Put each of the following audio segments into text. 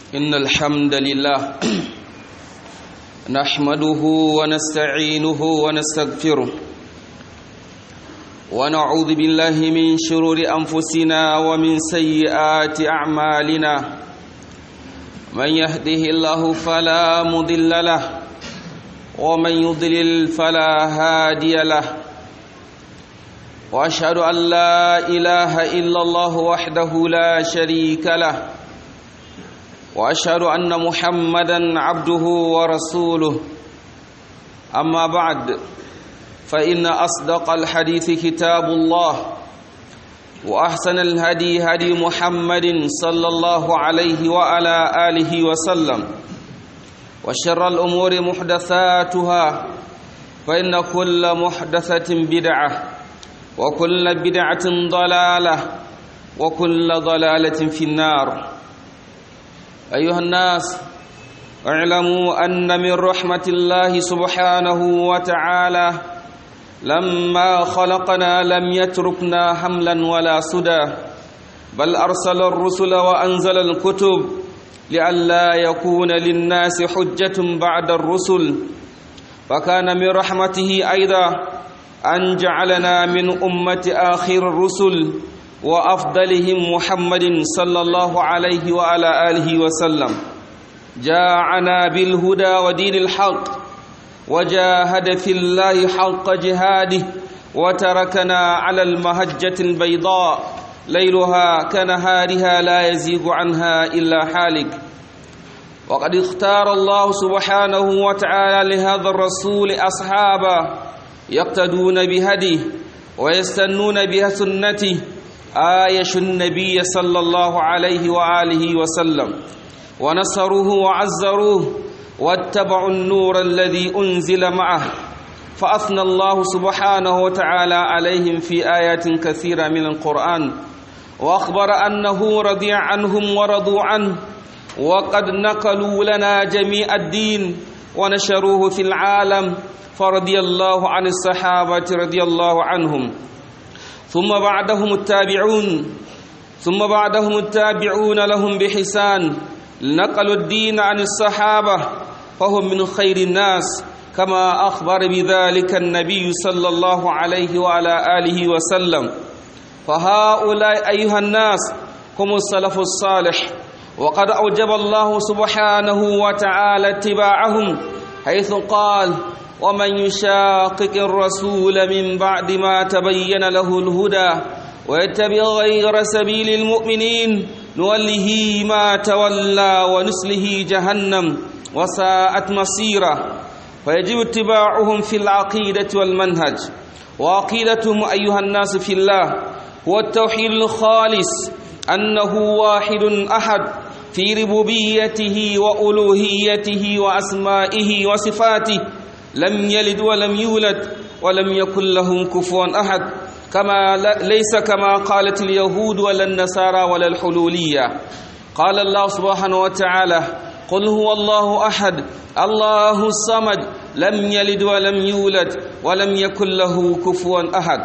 إن الحمد لله نحمده ونستعينه ونستغفره ونعوذ بالله من شرور أنفسنا ومن سيئات أعمالنا من يهده الله فلا مضل له ومن يضلل فلا هادي له واشهد ان لا اله الا الله وحده لا شريك له واشهد ان محمدا عبده ورسوله اما بعد فان اصدق الحديث كتاب الله واحسن الهدي هدي محمد صلى الله عليه وعلى اله وسلم وشر الامور محدثاتها فان كل محدثه بدعه وكل بدعة ضلالة وكل ضلالة في النار أيها الناس اعلموا أن من رحمة الله سبحانه وتعالى لما خلقنا لم يتركنا حملا ولا سدى بل أرسل الرسل وأنزل الكتب لئلا يكون للناس حجة بعد الرسل فكان من رحمته أيضا أن جعلنا من أمة آخر الرسل وأفضلهم محمد صلى الله عليه وعلى آله وسلم جاءنا بالهدى ودين الحق وجاهد في الله حق جهاده وتركنا على المهجة البيضاء ليلها كنهارها لا يزيغ عنها إلا حالك وقد اختار الله سبحانه وتعالى لهذا الرسول أصحابه يقتدون بهديه ويستنون بها سنته آيش النبي صلى الله عليه وآله وسلم ونصروه وعزروه واتبعوا النور الذي أنزل معه فأثنى الله سبحانه وتعالى عليهم في آيات كثيرة من القرآن وأخبر أنه رضي عنهم ورضوا عنه وقد نقلوا لنا جميع الدين ونشروه في العالم فرضي الله عن الصحابة رضي الله عنهم ثم بعدهم التابعون ثم بعدهم التابعون لهم بحسان نقلوا الدين عن الصحابة فهم من خير الناس كما أخبر بذلك النبي صلى الله عليه وعلى آله وسلم فهؤلاء أيها الناس هم السلف الصالح وقد أوجب الله سبحانه وتعالى اتباعهم حيث قال ومن يشاقق الرسول من بعد ما تبين له الهدى ويتبع غير سبيل المؤمنين نوله ما تولى ونسله جهنم وساءت مصيرا فيجب اتباعهم في العقيدة والمنهج وعقيدتهم أيها الناس في الله هو التوحيد الخالص أنه واحد أحد في ربوبيته وألوهيته وأسمائه وصفاته لم يلد ولم يولد ولم يكن له كفوا أحد كما ليس كما قالت اليهود ولا النصارى ولا الحلولية قال الله سبحانه وتعالى قل هو الله أحد الله الصمد لم يلد ولم يولد ولم يكن له كفوا أحد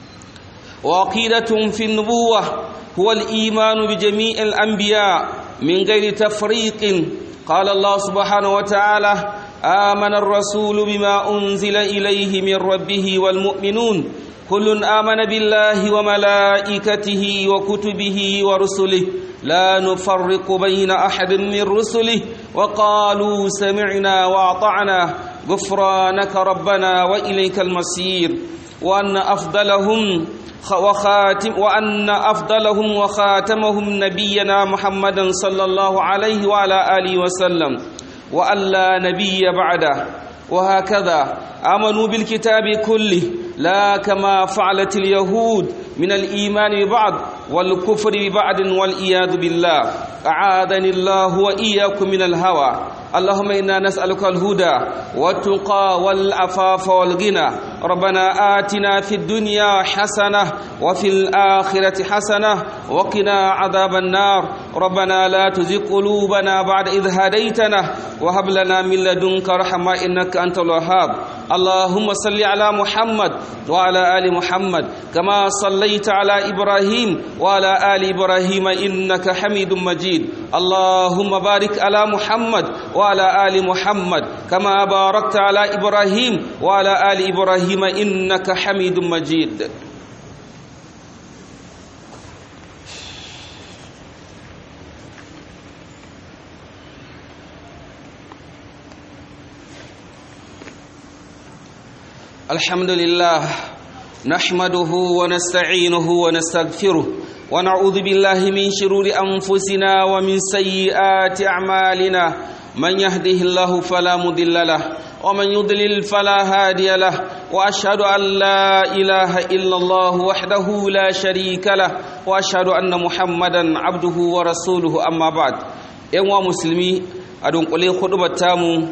وعقيدة في النبوة هو الإيمان بجميع الأنبياء من غير تفريق قال الله سبحانه وتعالى آمن الرسول بما أنزل إليه من ربه والمؤمنون كل آمن بالله وملائكته وكتبه ورسله لا نفرق بين أحد من رسله وقالوا سمعنا وأطعنا غفرانك ربنا وإليك المصير وأن أفضلهم وخاتم وأن أفضلهم وخاتمهم نبينا محمدا صلى الله عليه وعلى آله وسلم وأن لا نبي بعده وهكذا آمنوا بالكتاب كله لا كما فعلت اليهود من الإيمان ببعض والكفر ببعض والإياذ بالله أعاذني الله وإياكم من الهوى اللهم إنا نسألك الهدى والتقى والعفاف والغنى ربنا آتنا في الدنيا حسنة وفي الآخرة حسنة وقنا عذاب النار ربنا لا تزغ قلوبنا بعد إذ هديتنا وهب لنا من لدنك رحمة إنك أنت الوهاب اللهم صل على محمد وعلى آل محمد كما صليت صليت على إبراهيم وعلى آل إبراهيم إنك حميد مجيد اللهم بارك على محمد وعلى آل محمد كما باركت على إبراهيم وعلى آل إبراهيم إنك حميد مجيد الحمد لله نحمده ونستعينه ونستغفره ونعوذ بالله من شرور أنفسنا ومن سيئات أعمالنا من يهده الله فلا مضل له ومن يضلل فلا هادي له وأشهد أن لا إله إلا الله وحده لا شريك له وأشهد أن محمدا عبده ورسوله أما بعد يوم مسلمي أدون قلي خطبة تامو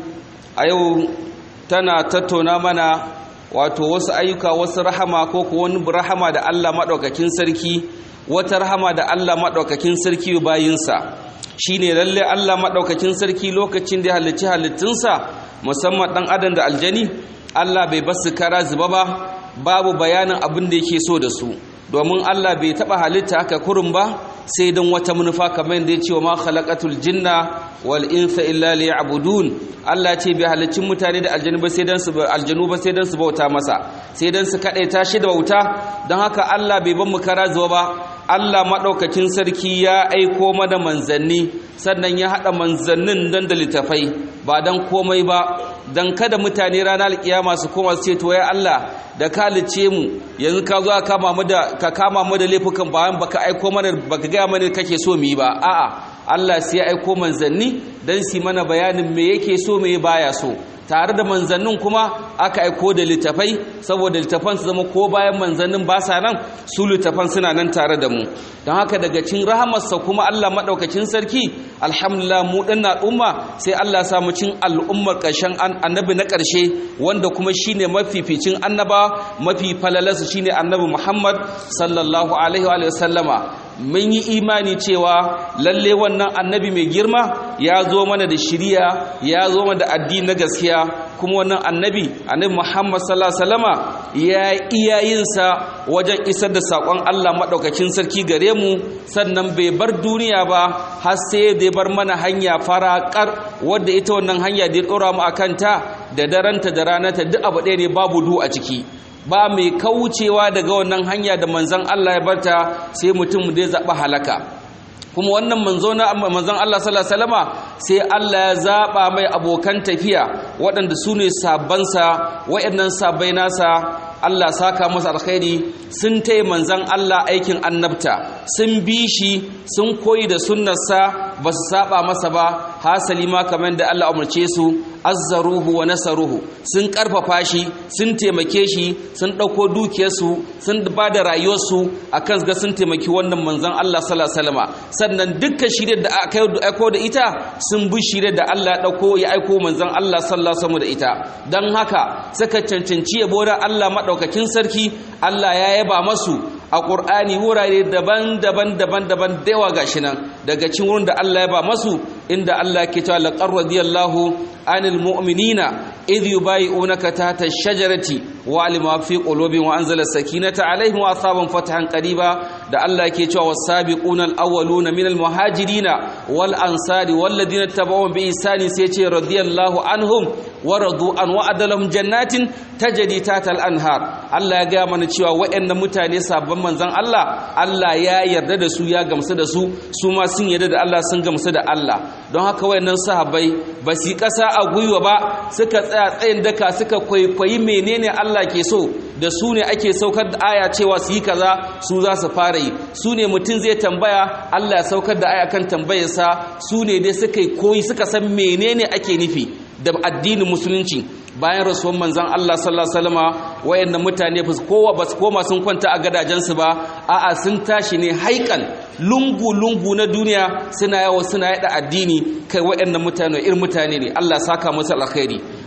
أيو تنا تتونا منا wato wasu ayyuka wasu rahama ko ko wani rahama da Allah maɗaukakin sarki wata rahama da Allah maɗaukakin sarki bayinsa shine lalle Allah maɗaukakin sarki lokacin da ya halicci halittunsa musamman ɗan adam da aljani Allah bai basu kara zuba ba babu bayanin abin da yake so da su domin Allah bai taɓa halitta haka kurun ba sai don wata manufa kamar da ya ce wa ma khalaqatul jinna wal insa illa liya'budun Allah ce bai halicci mutane da aljanu ba sai dan su aljanu ba sai dan su bauta masa sai dan su kadaita shi da bauta don haka Allah bai ban mu kara zuwa ba Allah madaukakin sarki ya aiko mana manzanni sannan ya hada manzannin dan da litafai ba dan komai ba dan kada mutane ranar alkiyama su koma su ce to ya Allah da ka lice mu yanzu ka zo ka kama mu da ka kama mu da laifukan bayan baka aiko mana baka ga mana kake so mu yi ba a'a Allah sai ya aiko manzanni dan su mana bayanin me yake so me baya so tare da manzannin kuma aka aiko da littafai saboda littafan su zama ko bayan manzannin ba sa nan su littafan suna nan tare da mu don haka daga cin rahamarsa kuma Allah maɗaukacin sarki alhamdulillah mu ɗin al'umma sai Allah samu cin al'ummar ƙarshen annabi na ƙarshe wanda kuma shine mafificin annaba mafi falalarsu shine annabi Muhammad sallallahu alaihi wa sallama mun yi imani cewa lalle wannan annabi mai girma ya zo mana da shiriya ya zo mana da addini na gaskiya kuma wannan annabi annabi Muhammad sallallahu alaihi wasallama ya iyayensa wajen isar da sakon Allah madaukakin sarki gare mu sannan bai bar duniya ba har sai da bar mana hanya farakar wadda ita wannan hanya da ya dora mu akan ta da daranta da ranata duk abu ɗaya ne babu du a ciki ba mai kaucewa daga wannan hanya da manzon Allah ya barta sai mutum da ya zaɓi halaka kuma wannan manzo na manzon Allah sallallahu alaihi wasallama sai Allah ya zaba mai abokan tafiya waɗanda su ne sabbansa waɗannan sabbai nasa Allah saka masa alkhairi sun taya manzon Allah aikin annabta sun bi shi sun koyi da sunnarsa ba su saba masa ba hasali ma kamar da Allah umarce su azzaruhu wa nasaruhu sun karfafa shi sun taimake shi sun ɗauko dukiyarsu sun ba da rayuwarsu akan ga sun taimaki wannan manzon Allah sallallahu alaihi wasallama sannan dukkan shirye da aka aiko da ita sun bi shirye da Allah ya dauko ya aiko manzon Allah sallallahu alaihi da ita dan haka suka cancanci yabo da Allah madaukakin sarki Allah ya yaba masu a Qur'ani wurare daban-daban daban-daban da yawa gashi nan daga cikin wurin da Allah ya ba masu inda Allah ke cewa laqad radiyallahu anil mu'minina idh yubay'unaka tahta ash-shajarati wa alima fi qulubihim wa anzala sakinata alaihim wa asaban fatahan qariba da Allah ke cewa was-sabiquna al-awwaluna minal muhajirina wal ansari wal ladina tabawun bi ihsani sai ce radiyallahu anhum wa radu an wa'ada lahum jannatin tajri tahta al-anhar Allah ya ga mana cewa waɗannan mutane sabon manzon Allah Allah ya yarda da su ya gamsu da su su ma sun yarda da Allah sun gamsu da Allah don haka wayannan sahabbai ba su kasa a gwiwa ba suka tsaya tsayin daka suka kwaikwayi menene Allah ke so da su ne ake saukar da aya cewa su yi kaza su za su fara yi su ne mutum zai tambaya Allah ya saukar da aya kan tambayarsa su ne dai suka koyi suka san menene ake nufi da addinin musulunci bayan rasuwan manzan Allah sallallahu alaihi wasallama wayannan mutane ba kowa ba su koma sun kwanta a gadajensu ba a'a sun tashi ne haikan lungu lungu na duniya suna yawo suna yada addini kai wayannan mutane irin mutane ne Allah saka musu alkhairi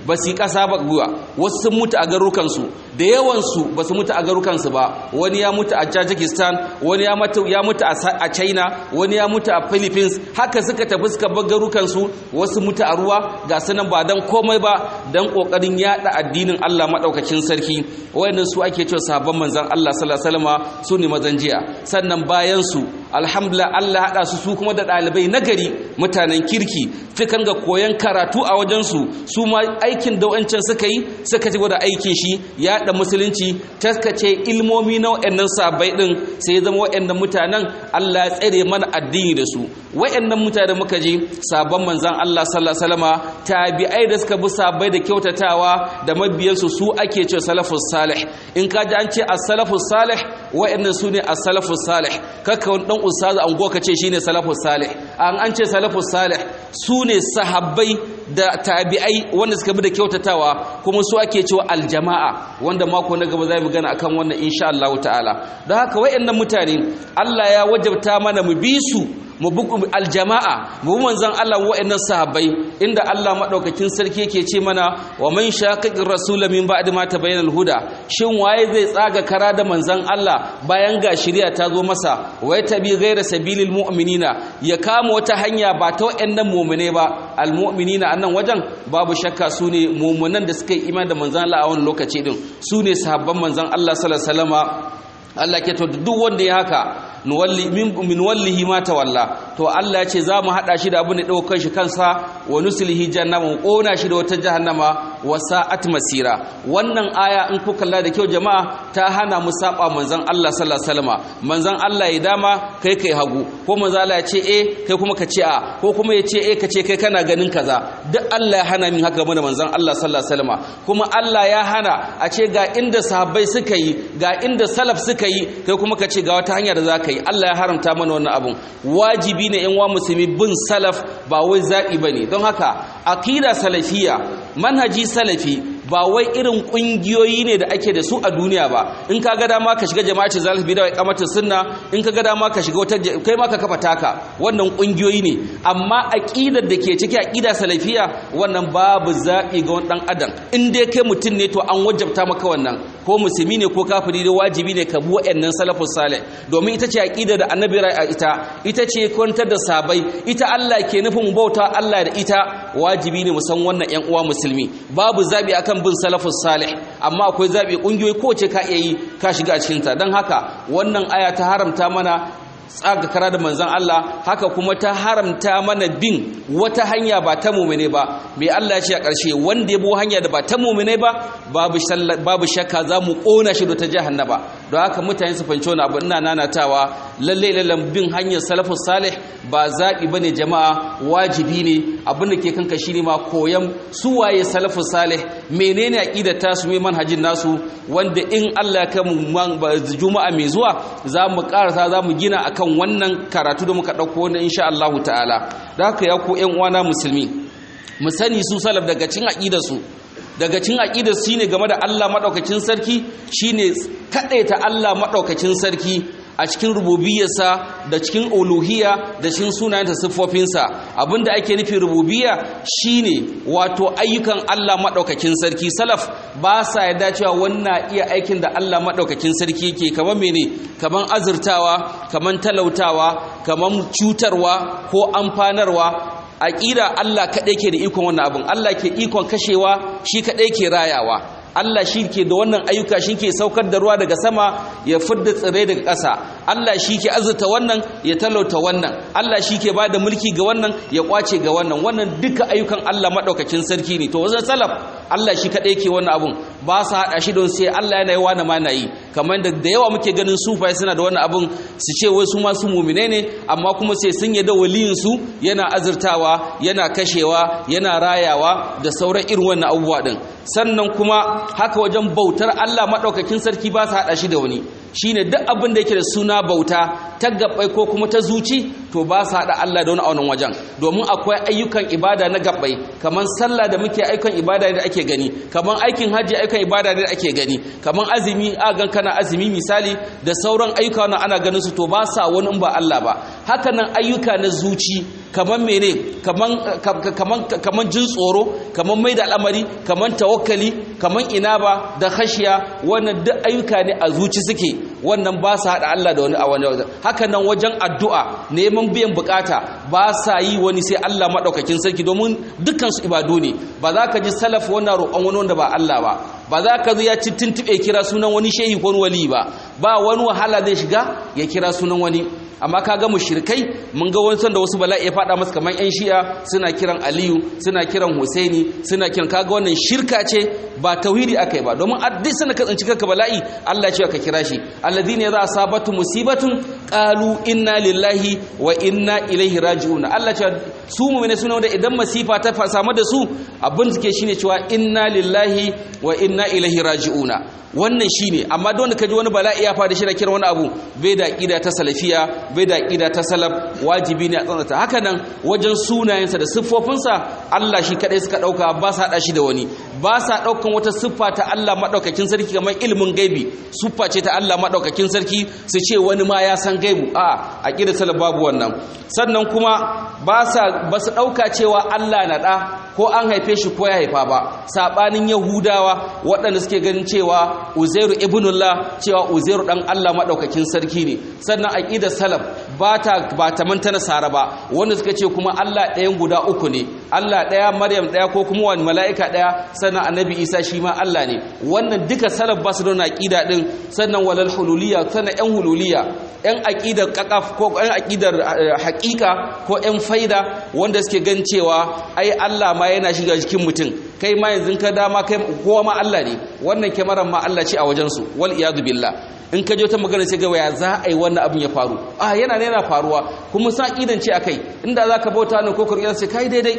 ba su yi ƙasa ba guwa wasu sun mutu a garukansu da yawansu ba su mutu a garukansu ba wani ya mutu a tajikistan wani ya mutu a china wani ya mutu a philippines haka suka tafi suka bar garukansu wasu mutu a ruwa ga sanan ba don komai ba don ƙoƙarin yaɗa addinin allah maɗaukacin sarki wayannan su ake cewa sahabban manzan allah sallallahu alaihi wasallam su ne mazan jiya sannan bayan su alhamdulillah allah haɗa su su kuma da ɗalibai nagari mutanen kirki fikan ga koyon karatu a wajensu su ma aikin da wancan suka yi suka ci da aikin shi yaɗa musulunci taskace ilmomi na waɗannan sabai ɗin sai ya zama waɗannan mutanen Allah ya tsere mana addini da su waɗannan mutane muka ji sabon manzan Allah sallallahu alaihi wasallama tabi'ai da suka bi sabai da kyautatawa da mabiyansu su ake cewa salafus salih in ka ji an ce as-salafus salih waɗannan su ne as-salafus salih kaka wani dan ustazu an goka ce shine salafus salih an an ce salafus salih su ne sahabbai da tabi'ai wanda suka bi da kyautatawa kuma su ake cewa aljama'a wanda mako na gaba zai magana akan wannan insha Allah ta'ala don haka wayannan mutane Allah ya wajabta mana mu bi su mu bi aljama'a mu bi manzon Allah wayannan sahabbai inda Allah madaukakin sarki yake ce mana wa man shaqiqir rasul min ba'di ma tabayyana al-huda shin waye zai tsaga kara da manzon Allah bayan ga shari'a ta zo masa wai tabi ghayra sabilil mu'minina ya kama wata hanya ba ta wayannan mu'mine ba al-mu'minina annan wajen babu shakka su ne mummunan da suka yi iman da manzan Allah a wani lokaci din su ne sahabban manzan Allah sallallahu alaihi wasallama Allah ke to duk wanda ya haka min wallihi ma tawalla to Allah ya ce za mu hada shi da abin da daukar shi kansa wa nuslihi jahannama kona shi da wata jahannama wa sa'at masira wannan aya in ku kalla da kyau jama'a ta hana mu saba manzon Allah sallallahu alaihi wasallam manzon Allah ya dama kai kai hagu ko manzon Allah ya ce eh kai kuma ka ce a ko kuma ya ce eh ka ce kai kana ganin kaza duk Allah ya hana min haka mana manzon Allah sallallahu alaihi wasallam kuma Allah ya hana a ce ga inda sahabbai suka yi ga inda salaf suka yi kai kuma ka ce ga wata hanya da za ka yi Allah ya haramta mana wannan abun wajibi ne yan wa musulmi bin salaf ba wai zaɓi ba ne don haka aqida salafiya manhaji salafi ba wai irin kungiyoyi ne da ake da su a duniya ba in ka ga dama ka shiga jama'atin zalif bi da wai kamata sunna in ka ga dama ka shiga wata kai ma ka kafa taka wannan kungiyoyi ne amma aqidar da ke ciki aqida salafiya wannan babu zaɓi ga wani dan adam in dai kai mutum ne to an wajabta maka wannan ko musulmi ne ko kafiri ne wajibi ne ka bi wa'annan salafus salih domin ita ce aqida da annabi rai ita ita ce kwantar da sabai ita Allah ke nufin bauta Allah da ita wajibi ne mu san wannan ƴan uwa musulmi babu zabi akan bin salafus salih amma akwai zabi kungiyoyi ko ce ka iya yi ka shiga a cikin ta dan haka wannan aya ta haramta mana tsaga kara da manzan Allah haka kuma ta haramta mana bin wata hanya ba ta mumine ba mai Allah ya ce a ƙarshe wanda ya bi hanya da ba ta mumine ba babu shakka za mu ƙona shi da ta jahannaba don haka mutane su fanci wani abu ina nanatawa lalle lalle bin hanyar salafus salih ba zaɓi ba ne jama'a wajibi ne abin da ke kanka shi ne ma koyan su waye salafus salih menene aƙidar tasu mai manhajin nasu wanda in Allah ya kai mu juma'a mai zuwa za mu ƙarasa za mu gina akan wannan karatu da muka ɗauko wanda insha Allah ta'ala da haka ya ku ƴan uwana musulmi mu sani su salaf daga cin aqidar su daga cin aqidar su shine game da Allah madaukakin sarki shine kadaita Allah madaukakin sarki a cikin rububiyarsa da cikin uluhiyya da cikin sunayen siffofinsa abinda ake nufi rububiyya shine wato ayyukan Allah madaukakin sarki salaf ba sa yarda cewa wannan iya aikin da Allah madaukakin sarki yake kamar mene kamar azurtawa kamar talautawa kamar cutarwa ko amfanarwa aqida Allah kadai ke da ikon wannan abin Allah ke ikon kashewa shi kadai ke rayawa Allah shi ke da wannan ayyuka shi ke saukar da ruwa daga sama ya fidda tsirrai daga ƙasa Allah shi ke azurta wannan ya talauta wannan Allah shi ke ba da mulki ga wannan ya kwace ga wannan wannan duka ayyukan Allah maɗaukakin sarki ne to wajen salaf Allah shi kaɗai ke wannan abun ba su haɗa shi don sai Allah yana yi wani ma na yi kamar da da yawa muke ganin sufai suna da wannan abun su ce wai su masu mumine ne amma kuma sai sun yada waliyin su yana azurtawa yana kashewa yana rayawa da sauran irin wannan abubuwa din sannan kuma haka wajen bautar Allah maɗaukakin sarki ba su haɗa shi da wani shine duk abin da yake da suna bauta ta gabbai ko kuma ta zuci to ba su haɗa Allah da wani a wannan wajen domin akwai ayyukan ibada na gabbai kamar sallah da muke ayyukan ibada da ake gani kamar aikin hajji ayyukan ibada da ake gani kamar azumi a gan kana azumi misali da sauran ayyuka na ana ganin su to ba sa wani in ba Allah ba haka nan ayyuka na zuci kaman mene kaman kaman kaman jin tsoro kaman mai da al'amari kaman tawakkali kaman inaba da khashiya wannan duk ayyuka ne a zuci suke wannan ba sa hada Allah da wani a wani haka nan wajen addu'a neman biyan bukata ba sa yi wani sai Allah madaukakin sarki domin dukkan su ibadu ne ba za ka ji salaf wannan roƙon wani wanda ba Allah ba ba za ka zo ya ci tuntube kira sunan wani shehi ko wali ba ba wani wahala zai shiga ya kira sunan wani amma ka ga mushrikai mun ga wani da wasu bala'i ya fada masa kamar yan shi'a suna kiran aliyu suna kiran husaini suna kiran kaga wannan shirka ce ba tauhidi akai ba domin duk sana ka tsinci kanka bala'i Allah ya ce ka kira shi alladhina idza asabatu musibatun qalu inna lillahi wa inna ilaihi raji'un Allah ce su mu'mine suna wanda idan masifa ta samu da su abin suke shine cewa inna lillahi wa inna ilaihi raji'una wannan shine amma don ka ji wani bala'i ya fara shi da kira wani abu bai da aqida ta salafiya bai da aqida ta salaf wajibi ne a tsananta haka nan wajen sunayensa da siffofinsa Allah shi kadai suka dauka ba sa hada shi da wani ba sa daukan wata siffa ta Allah madaukakin sarki kamar ilimin gaibi siffa ce ta Allah madaukakin sarki su ce wani ma ya san gaibu a aqida salaf babu wannan sannan kuma ba sa ba su dauka cewa Allah na da ko an haife shi ko ya haifa ba sabanin yahudawa waɗanda suke ganin cewa uzairu ibnullah cewa uzairu dan Allah madaukakin sarki ne sannan aqidar salaf ba ta ba ta manta nasara ba wanda suka ce kuma Allah ɗayan guda uku ne Allah ɗaya Maryam ɗaya ko kuma wani mala'ika ɗaya sannan annabi Isa shi ma Allah ne wannan duka salaf ba su da aqida din sannan walal hululiyya sannan yan hululiyya yan aqidar qaqaf ko yan aqidar haqiqa ko yan faida wanda suke gan cewa ai Allah ma yana shiga cikin mutum kai ma yanzu ka dama kai kowa ma Allah ne wannan kyamarar ma Allah ce a wajensu wal iyadu billah in ka je ta magana sai ga waya za a yi wannan abin ya faru a yana ne yana faruwa kuma sa idan ce akai inda za ka bauta ne ko kuriyar sai kai daidai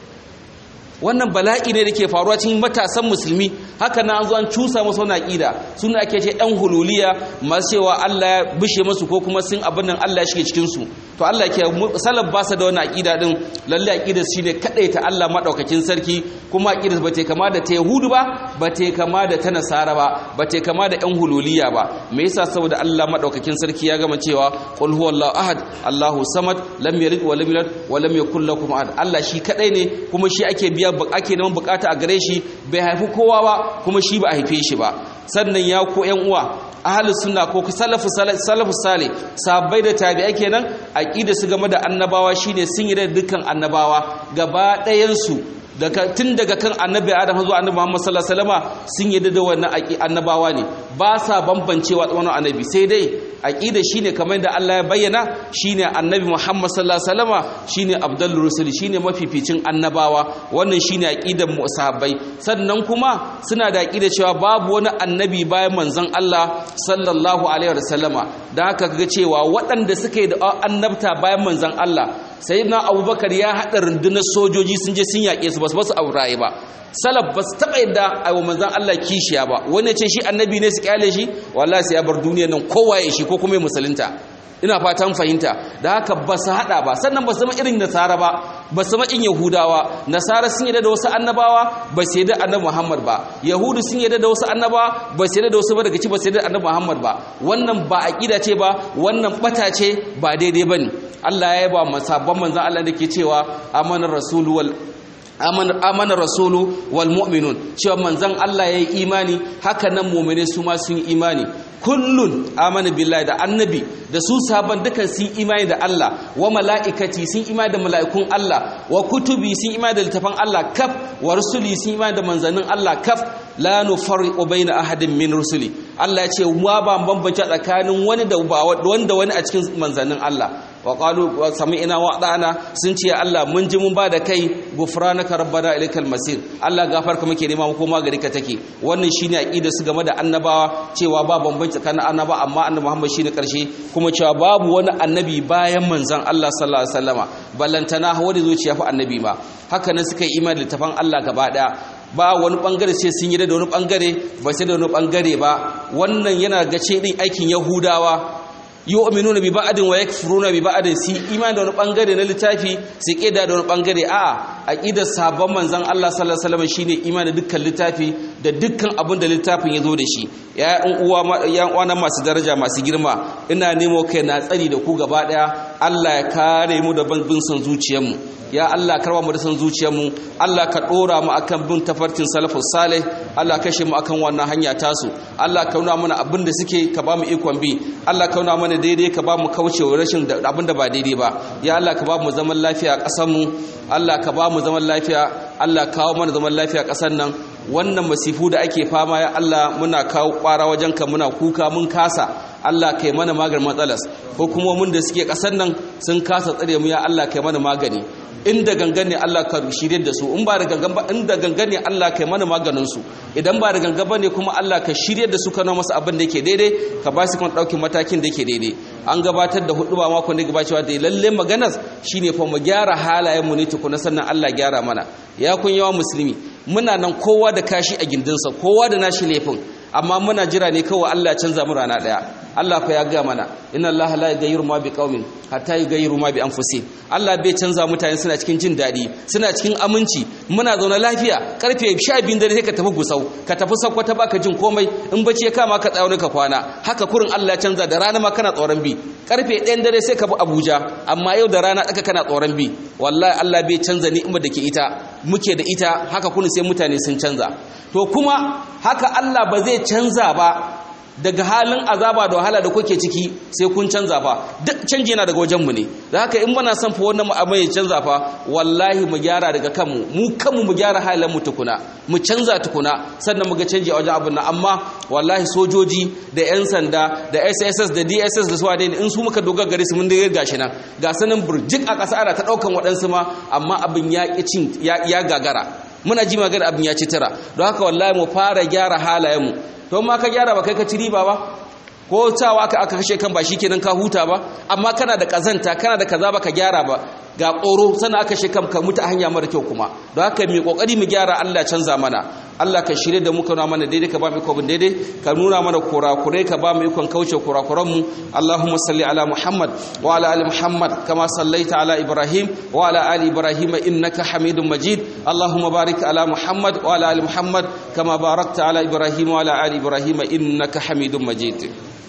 wannan bala'i ne da ke faruwa cikin matasan musulmi haka na an zo an cusa musu wani aƙida suna ake ce ɗan hululiya masu cewa Allah ya bishe musu ko kuma sun abin nan Allah ya shige cikin su to Allah ke salaf ba sa da wani aƙida din lalle aƙidar shine kadai ta Allah madaukakin sarki kuma aƙidar ba ta kama da ta Yahudu ba ba ta kama da ta Nasara ba ba ta kama da ɗan hululiya ba me yasa saboda Allah madaukakin sarki ya gama cewa qul huwallahu ahad Allahu samad lam yalid wa lam yulad wa lam yakul lahu ahad Allah shi kadai ne kuma shi ake biya ake neman bukata a gare shi bai haifi kowa ba kuma shi ba a haife shi ba sannan ya ko ƴan uwa ahlus sunna ko salafu salafu sale sahabbai da tabi'ai kenan aqida su game da annabawa shine sun yi da dukkan annabawa gaba ɗayan su daga tun daga kan annabi adam zuwa annabi muhammad sallallahu alaihi wasallama sun yi da wannan annabawa ne ba sa bambancewa tsawon annabi sai dai aqida shine kamar da Allah ya bayyana shine annabi muhammad sallallahu alaihi wasallama shine abdul rusul shine mafificin annabawa wannan shine aqidar mu sahabbai sannan kuma suna da aqida cewa babu wani annabi bayan manzon Allah sallallahu alaihi wasallama dan haka kaga cewa waɗanda suka yi da annabta bayan manzon Allah sayyidina abubakar ya haɗa rundunar sojoji sun je sun yaƙe su ba su basu auraye ba salaf ba su taɓa yadda a wa manzan Allah kishiya ba wani ce shi annabi ne su kyale shi wallahi sai ya bar duniyar nan kowa ya shi ko kuma ya musulunta ina fatan fahimta da haka ba su haɗa ba sannan ba su zama irin nasara ba ba su zama in yahudawa nasara sun yadda da wasu annabawa ba su yadda annabi muhammad ba yahudu sun yadda da wasu annabawa ba su yadda da wasu ba daga ci ba su yadda annabi muhammad ba wannan ba aqida ce ba wannan bata ce ba daidai bane Allah ya yaba masabban manzon Allah da ke cewa amanar rasulu wal amana rasulu wal mu'minun cewa manzon Allah yayi imani haka nan mu'mine su ma sun imani kullun amana billahi da annabi da su sahaban dukan sun imani da Allah wa mala'ikati sun imani da mala'ikun Allah wa kutubi sun imani da littafan Allah kaf wa rusuli sun imani da manzannin Allah kaf la nufarriqu baina ahadin min rusuli Allah ya ce wa ba bambance tsakanin wani da wanda wani a cikin manzannin Allah wa qalu sami'na wa ata'na sun ce Allah mun ji mun ba da kai gufranaka rabbana ilaikal masir Allah gafarka muke nema mu koma gari ka take wannan shine aqida su game da annabawa cewa ba bambanci tsakanin annaba amma annabi Muhammad shine karshe kuma cewa babu wani annabi bayan manzon Allah sallallahu alaihi wasallama ballantana wanda zuciya fa annabi ma haka nan suka yi imani da tafan Allah gaba daya ba wani bangare sai sun yi da wani bangare ba sai da wani bangare ba wannan yana gace din aikin yahudawa yu'minuna bi ba'din wa yakfuruna bi ba'din si imani da wani bangare na littafi su kida da wani bangare a'a aqidar sabon manzon Allah sallallahu alaihi wasallam shine imani da dukkan littafi da dukkan abin da littafin ya zo da shi ya uwa ya uwa masu daraja masu girma ina nemo kai na tsari da ku gaba daya Allah ya kare mu da bin son zuciyarmu ya Allah karba mu da son zuciyarmu Allah ka dora mu akan bin tafarkin salafus salih Allah kashe mu akan wannan hanya tasu Allah ka nuna mana abin da suke ka ba mu ikon bi Allah ka nuna mana daidai ka ba mu kaucewa rashin abin da ba daidai ba ya Allah ka ba mu zaman lafiya a ƙasar mu Allah ka ba mu zaman lafiya Allah kawo mana zaman lafiya a ƙasar nan wannan masifu da ake fama ya Allah muna kawo ƙwara wajenka muna kuka mun kasa Allah kai mana maganin matsalas ko kuma mun da suke ƙasar nan sun kasa tsare mu ya Allah kai mana magani inda gangan ne Allah ka shirye da su in ba da gangan ba inda gangan ne Allah kai mana maganin su idan ba da gangan ba ne kuma Allah ka shirye da su ka nuna masa abin da yake daidai ka ba su kan daukin matakin da yake daidai an gabatar da hudu ba makon da gabacewa da lalle maganar shine fa mu gyara halayen mu ne tukuna sannan Allah gyara mana ya kun yawa musulmi muna nan kowa da kashi a gindinsa kowa da nashi laifin amma muna jira ne kawai Allah ya canza mu rana daya Allah fa ya ga mana inna Allah la yughayyiru ma biqaumin hatta yughayyiru ma bi anfusihim Allah bai canza mutane suna cikin jin dadi suna cikin aminci muna zaune lafiya karfe 12 dare sai ka tafi gusau ka tafi sakwata baka jin komai in bacci ya kama ka tsayo ka kwana haka kurin Allah ya canza da rana ma kana tsoron bi karfe 1 dare sai ka bi Abuja amma yau da rana tsaka kana tsoron bi wallahi Allah bai canza ni'imar da ke ita muke da ita haka kun sai mutane sun canza to kuma haka Allah ba zai canza ba daga halin azaba da wahala da kuke ciki sai kun canza fa duk canji yana daga wajenmu ne da haka in muna son fa wannan abin ya canza fa wallahi mu gyara daga kanmu mu kanmu mu gyara halin mu tukuna mu canza tukuna sannan mu ga canji a wajen abin nan amma wallahi sojoji da yan sanda da SSS da DSS da suwa in su muka dogara gare su mun da gashi nan ga sanin burjik a ƙasa ana ta ɗaukan waɗansu ma amma abin ya cin ya gagara muna ji magana abin ya ci tara don haka wallahi mu fara gyara halayenmu to ma ka gyara ba kai ka ci riba ba ko cewa aka aka kashe kan ba kenan ka huta ba amma kana da kazanta kana da kaza ba ka gyara ba ga ƙoro sannan aka kashe kan ka mutu a hanya mara kyau kuma don haka mai kokari mu gyara Allah canza mana Allah ka shirye da mu ka nuna mana daidai ka ba mu ikon daidai ka nuna mana kurakurai ka ba mu ikon kauce kurakuran mu Allahumma salli ala Muhammad wa ala ali Muhammad kama sallaita ala Ibrahim wa ala ali Ibrahim innaka Hamidum Majid Allahumma barik ala Muhammad wa ala ali Muhammad kama barakta ala Ibrahim wa ala ali Ibrahim innaka Hamidum Majid